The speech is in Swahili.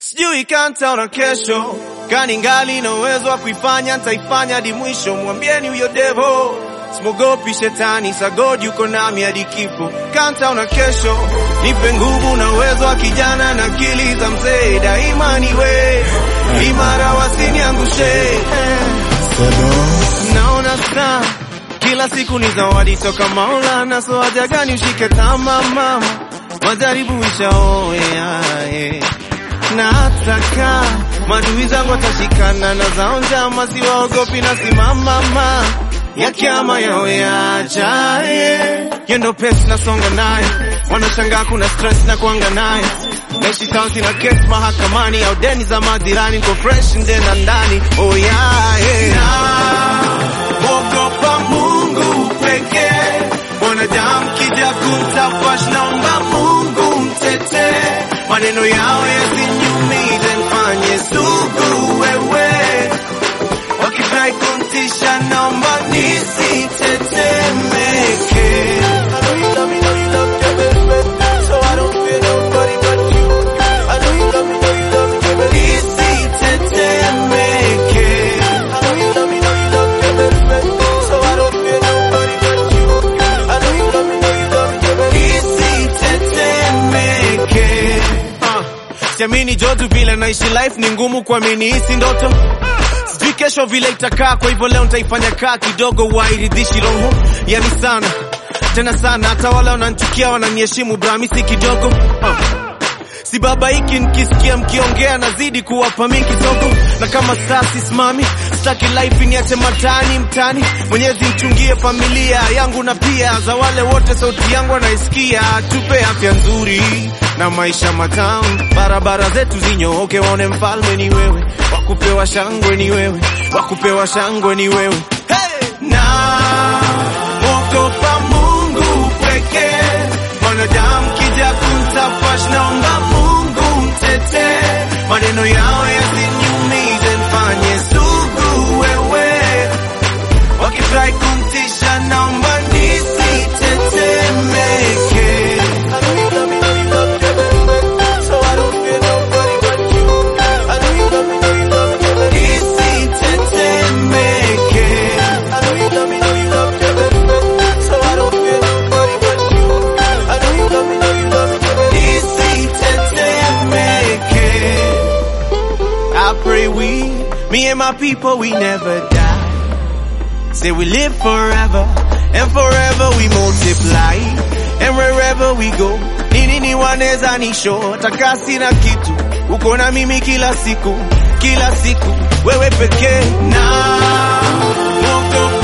sijui kanta na kesho kani ngali na uwezo wa kuifanya ntaifanya hadi mwisho mwambieni huyo devo simogopi shetani sagodi yuko nami hadi kifo kanta na kesho nipe nguvu na uwezo wa kijana na akili za mzee daima niwe imara wasiniangushe naona saa kila siku ni zawadi toka Maulana, so haja gani ushike tama mama, majaribu ishaoea eh. na hataka madui zangu watashikana na zao njama, siwaogopi na simama ma ya kiama yao yajaye yendo pesi nasonga naye, wanashangaa kuna stress na kuanga naye naishi town sina kesi mahakamani au deni za majirani, niko fresh nje na ndani oh yeah, yeah. Mwogopa Mungu pekee, mwanadamu kija kumtafash, naomba Mungu mtetee, maneno yao yasiniumize, mfanye sugu wewe, wakifurahi kumtisha, naomba nisitetemeke. Nisitetemeke. Nisitetemeke. Ah, Siamini jodu vile naishi life ni ngumu kuamini hisi ndoto sijui kesho vile itakaa kwa hivyo leo nitaifanya kaa kidogo wairidhishi roho yani sana tena sana hata wale wananchukia wananiheshimu bramisi kidogo ah. Si baba hiki nikisikia mkiongea nazidi kuwapa mi kidogo, na kama saa sisimami, sitaki life niache matani mtani. Mwenyezi mchungie familia yangu na pia za wale wote sauti yangu wanaisikia. Tupe afya nzuri na maisha matamu, barabara zetu zinyooke, waone mfalme ni wewe, wakupewa shangwe ni wewe, wakupewa shangwe ni wewe hey! na mwogopa Mungu pekee, mwanadamu kija kumtafash, naomba Mungu mtetee, maneno yao yasiniumize, mfanye sugu wewe, wakifurahi kumtisha, naomba nisitetemeke. Nisitetemeke. Nisitetemeke. I pray we, me and my people, we never die. Say we live forever, and forever we multiply, and wherever we go, nini ni waneza nisho, takasi na kitu, uko na mimi kila siku, kila siku, wewe pekee na Mungu